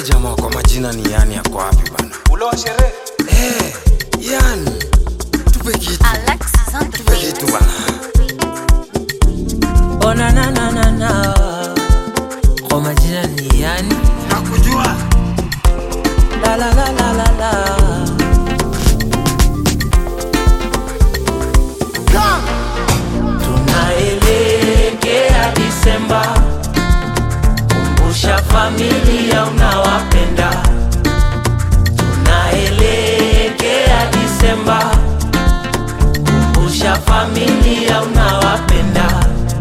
jamaa kwa majina ni yani yako wapi bana? ule wa sherehe Eh, yani tupe kitu, Alexis on the tupe kitu bana. Oh na na na na na Kwa majina ni yani Nakujua. La la la la la la Tunaelekea Disemba Kumbusha familia unawapenda Tunaelekea Disemba Kumbusha familia unawapenda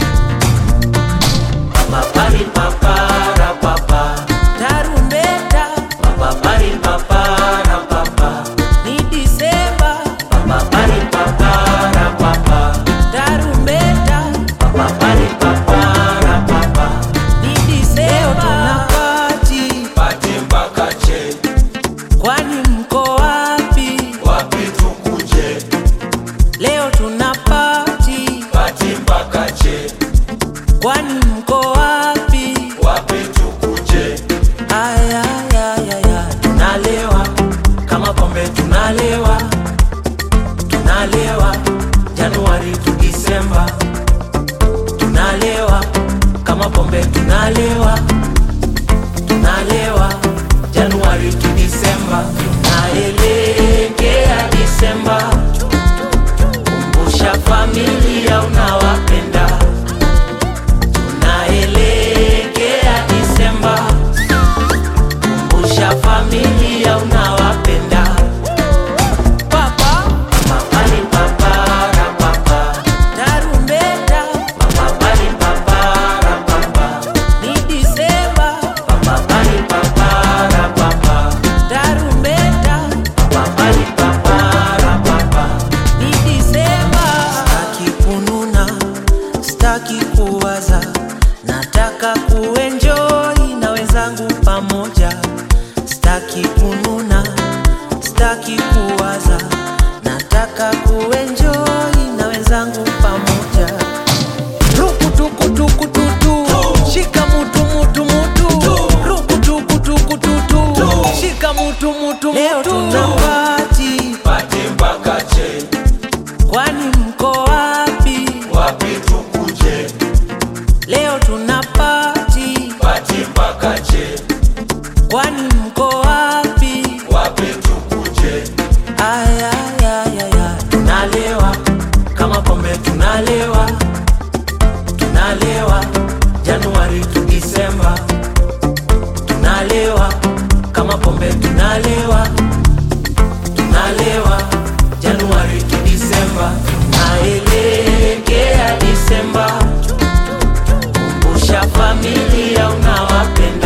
Papa pari papara papa Tarumbeta Papa pari papara papa Ni Disemba Papa pari papara papa Tarumbeta Papa pari papara papa Ni Disemba Tunapati pati mpaka che Kwani mko wapi? wapi tukuje Leo tunapati pati mpaka che Kwani mko wapi? wapi tukuje Aya, aya, aya, aya. Tunalewa kama pombe tunalewa, tunalewa Januari tu Disemba, tunalewa kama pombe tunalewa, tunalewa Januari tu Disemba, tunaelekea Disemba, kumbusha familia unawapenda, tunaelekea Disemba kumbusha familia unawapenda papa papali papara papa tarumbeta papali papara papa ni disemba papali papara papa tarumbeta papali papara papa ni disemba staki kununa staki kuwaza nataka kuenjoi na wenzangu pamoja staki kununa staki kuwaza nataka kuenjoi na wenzangu pamoja rukutukutukututu shika mutu mutu mutu rukutukutukututu shika mutu mutu leo tunapati pati mpaka che kwani mko wapi wapi tukuje leo tunapati pati mpaka che kwani mko wapi wapi tukuje Aya, aya, aya, aya. tunalewa kama pombe tunalewa tunalewa januari tu disemba tunalewa kama pombe tunalewa tunalewa januari tu disemba tunaelekea disemba kumbusha familia unawapenda